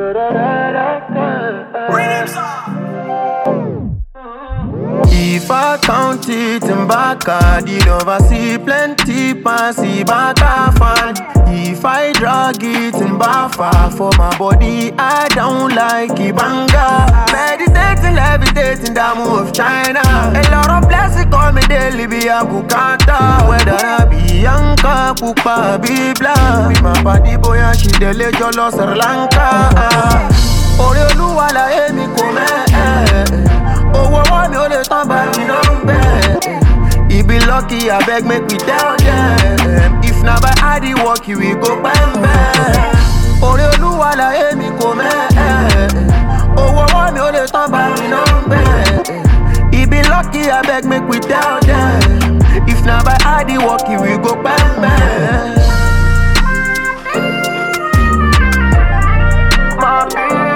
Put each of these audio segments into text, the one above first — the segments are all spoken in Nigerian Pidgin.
If I count it in Baka, did oversee plenty passy Baka fan. If I drag it in Bafa for my body, I don't like Ibanga. Meditating, levitating, the move of China. A lot of blessings call me daily, be a bukata. Whether I be Yanka, Pupa, be black. My body boy, and she dele jolo Sri Lanka. Orí olúwa láyé mi kò mẹ́ owó ọwọ́ mi ò lè tán bá mi náà ń bẹ̀. Ibi lucky abeg make we tell them. If na by hard work we go pẹ́ńpẹ́. Orí olúwa láyé mi kò mẹ́ owó ọwọ́ mi ò lè tán bá mi náà ń bẹ̀. Ibi lucky abeg make we tell them. If na by hard work we go pẹ́ńpẹ́. My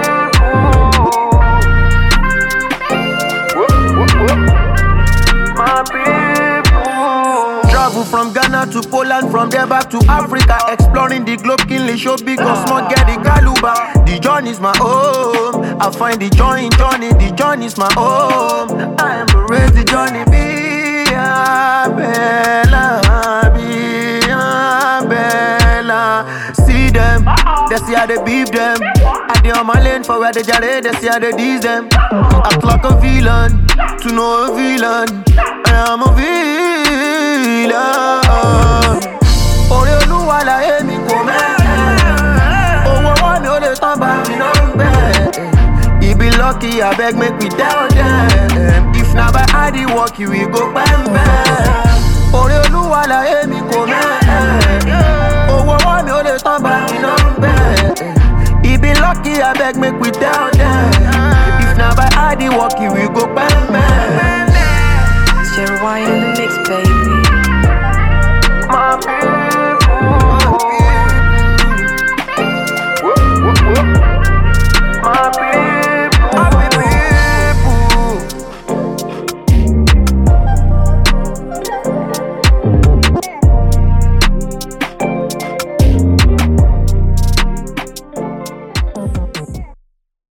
my people. Travel from Ghana to Poland, from there back to Africa. Exploring the globe, keenly show big or small, get the Galuba. The journey's my home. I find the joy in journey, the journey's my home. I embrace the journey, be a bella, be a bella. See them, they see how they beef them. I dey on my lane for where they jare, they see how they tease them. Act like a villain, to know a villain. I am a villain. Orí olúwa láyé mi kò mẹ́. Owó ọwọ́ mi ò lè tán bá mi náà ń bẹ̀. Ibi lucky abeg make we tell them. If na by hard work we go pẹ́ńpẹ́. Orí olúwa láyé mi kò mẹ́. Owó ọwọ́ mi ò lè tán bá mi náà ń bẹ̀. Ibi lucky abeg make we tell them. If na by hard work we go pẹ́ńpẹ́. It's your wine